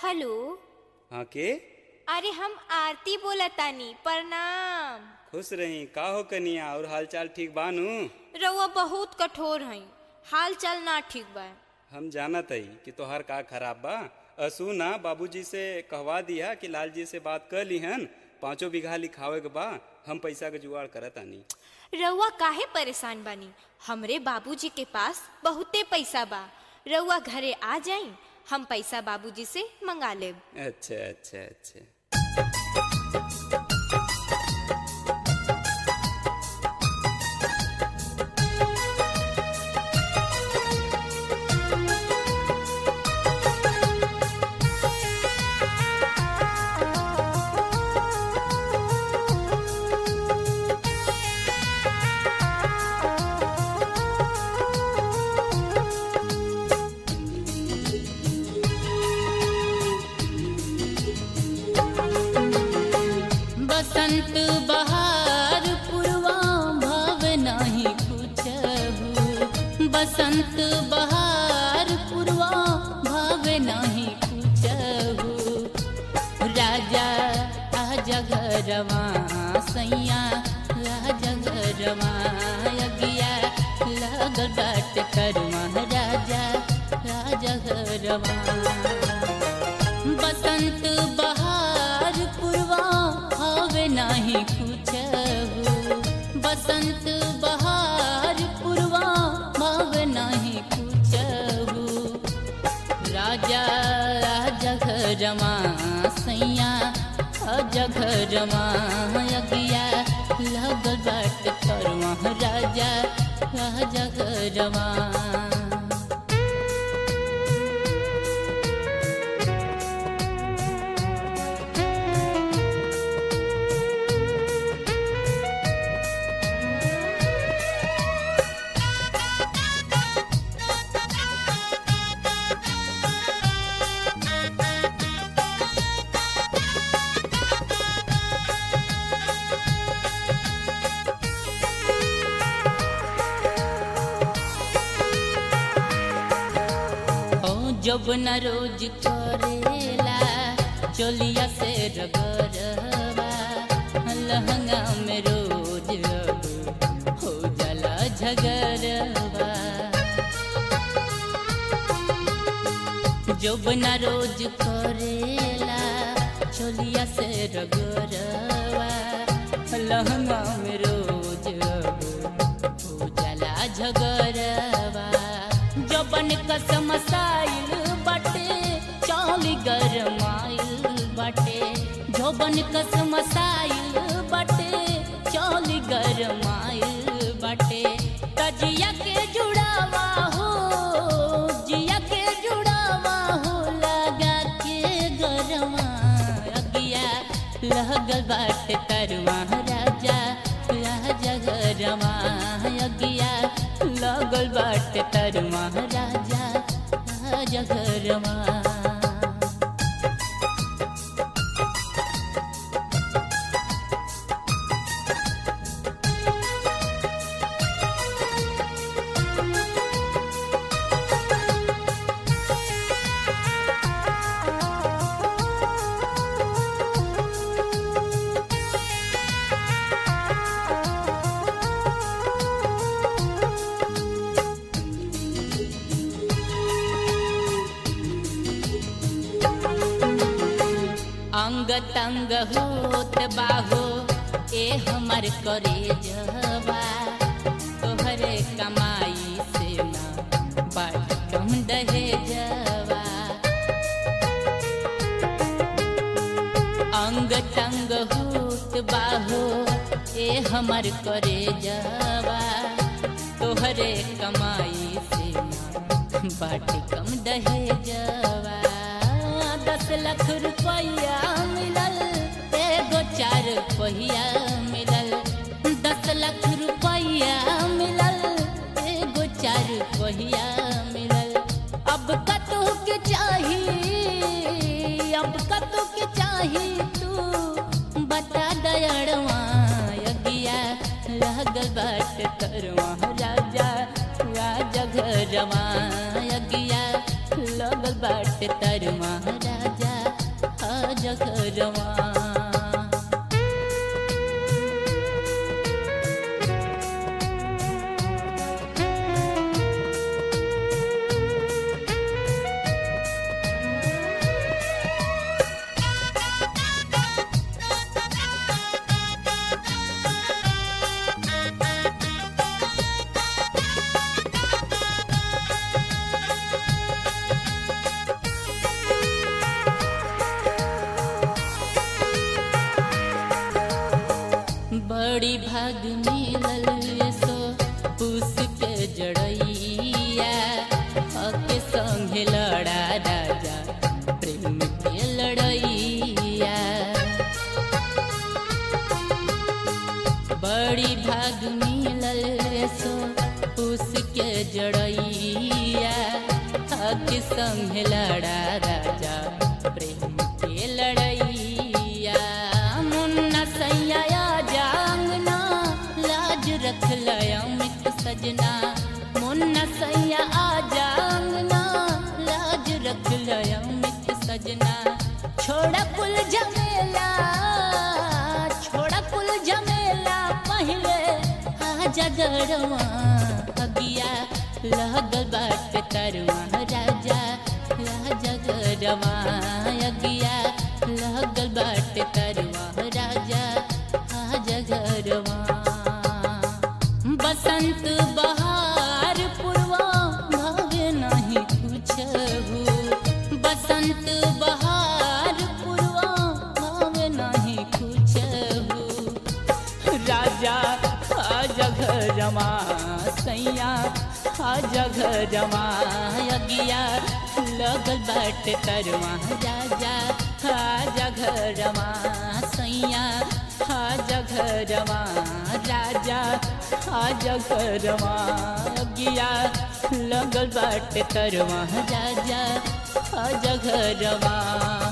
hello हाँ के अरे हम आरती बोलतानी प्रणाम खुश रही का हो कनिया और हालचाल ठीक बानू रउआ बहुत कठोर हई हाल चाल ना ठीक बा हम जानत हई कि तोहार का खराब बा असू ना बाबूजी से कहवा दिया कि लालजी से बात कर लिहन पाँचों बीघा लिखावे के बा हम पैसा के जुगाड़ करत आनी रउआ काहे परेशान बानी हमरे बाबूजी के पास बहुते पैसा बा रउआ घरे आ जाई हम पैसा बाबूजी से मंगा लेब अच्छा अच्छा अच्छा बसंत बहार पूर्वा भाव नाही कुछहु बसंत बहार पूर्वा भाव नाही कुछहु राजा आजा घरवा सैया राजा घरवा अगिया लागल बाट करवा राजा राजा घरवा बसंत बहार पूर्वा हवे नाही कुछहु बसंत बहार पूर्वा भाव नाही कुछहु राजा राजा घरमा सैया राजा घरमा अगिया लगल बाट करवा राजा राजा घरमा ओ जब न रोज करेला चोलिया से रगरवा लहंगा में रोज अब हो जाला झगरवा जब न रोज करेला चोलिया से रगरवा लहंगा में रोज अब हो जाला झगरवा जबन कसम साइल बाटे चाली गरमाइल बाटे जबन कसम साइल बाटे चाली गरमाइल बाटे तजिया के जुड़ावा हो जिया के जुड़ावा हो लगा के गरवा अगिया लगल बाटे तरवा राजा राजा गरवा अगिया लगल बाटे तरवा राजा राजा गरवा अंग तंग होत बाहो ए हमर करे जवा तोहरे कमाई से ना बाट कम दहे जवा अंग तंग होत बाहो ए हमर करे जवा तोहरे कमाई से ना बाट कम दहे जवा दस लाख रुपया मिलल एगो चार पहिया मिलल दस लाख रुपया मिलल एगो चार पहिया मिलल अब कतो के चाही अब कतो के चाही तू बता दयड़वा अगिया लागल बाट करवा राजा राजा घरवा अगिया लगल बाटे तर महाराजा जगरवा बड़ी भाग मिलल सो पूस के जड़ैया हके संगे लड़ा राजा प्रेम के लड़ैया बड़ी भाग मिलल सो पूस के जड़ैया हके संगे लड़ा राजा प्रेम के लड़ैया मुन्ना सैया जांगना लाज रख लया मित सजना मुन्ना सैया आ जांगना लाज रख लया मित सजना छोड़ा कुल झमेला छोड़ा कुल झमेला पहले आ जगरवा अगिया लगल बाट तरवा राजा राजा गरवा अगिया लगल बाट तरवा राजा आजा घरवा बसंत बहार पूर्वा भागे नहीं कुछ बसंत बहार पूर्वा भागे नहीं कुछ राजा आजा घरमा सैया आजा घरमा अगिया लगल बाट तरवा राजा आजा घरमा सैया आजा घरमा राजा आजा घरमा अगिया लगल बाट तरवा राजा आजा घरमा